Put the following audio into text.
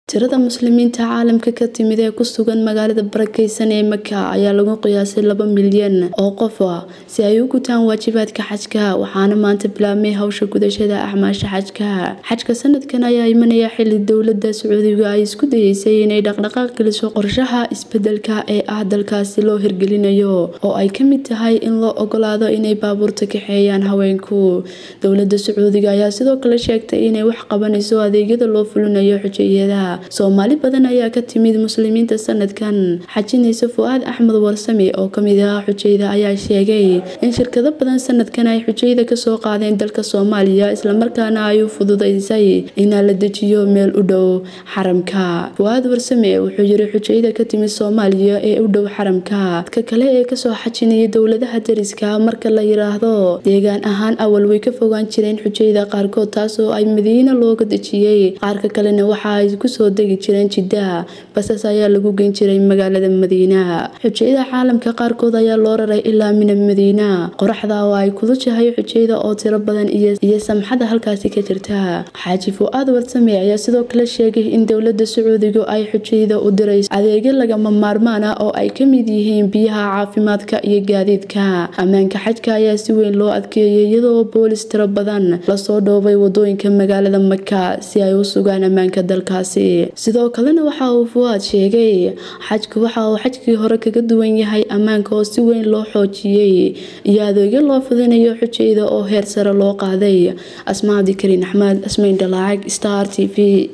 tirada muslimiinta caalamka ka timid ee ku sugan magaalada barakeysan ee maka ayaa lagu qiyaasay laba milyan oo qof ah si ay u gutaan waajibaadka xajka waxaana maanta bilaabmay hawsha gudashada acmaasha xajka xajka sanadkan ayaa imanaya xili dowlada sacuudiga ay isku dayeysay inay dhaqdhaqaaq geliso qorshaha isbedelka ee ah dalkaasi loo hirgelinayo oo ay kamid tahay in loo ogolaado inay baabuurta kaxeeyaan haweenku dowlada sacuudiga ayaa sidoo kale sheegtay inay wax qabanayso adeegyada loo fulinayo xujayada soomaali badan ayaa ka timid muslimiinta sanadkan xajinaysa fu-aad axmed warsame oo kamid ah xujayda ayaa sheegay in shirkado badan sanadkan ay xujayda kasoo qaadeen dalka soomaaliya islamarkaana ay u fududeysay inaa la dejiyo meel u dhow xaramka fu-aad warsame wuxuu yiri xujayda ka timid soomaaliya ee u dhow xaramka dadka kale ee kasoo xajinaya dowladaha dariska marka la yiraahdo deegaan ahaan awal way ka fogaan jireen xujayda qaarkood taasoo ay madiina looga dejiyey qaarka kalena waxa ay kusoo degi jireen jiddaha basas ayaa lagu geyn jiray magaalada madiina xujayada caalamka qaarkood ayaa loo raray ilaa mina madiina qoraxda oo ay kulushahay xujayda oo tiro badan iyo samxada halkaasi ka jirta xaaji fu-aad warsame ayaa sidoo kale sheegay in dowlada sacuudigu ay xujayda u dirayso adeegyo lagama maarmaan ah oo ay kamid yihiin biyaha caafimaadka iyo gaadiidka ammaanka xajka ayaa si weyn loo adkeeyay iyadoo boolis tiro badan lasoo dhoobay wadooyinka magaalada maka si ay u sugaan ammaanka dalkaasi sidoo kalena waxa uu fuwaad sheegay xajku waxa uu xajkii hore kaga duwan yahay ammaanka oo si weyn loo xoojiyey iyo adeegyo loo fudinayo xujayda oo heer sare loo qaaday asmaadi kariin axmed asmayn dhalaacag star t v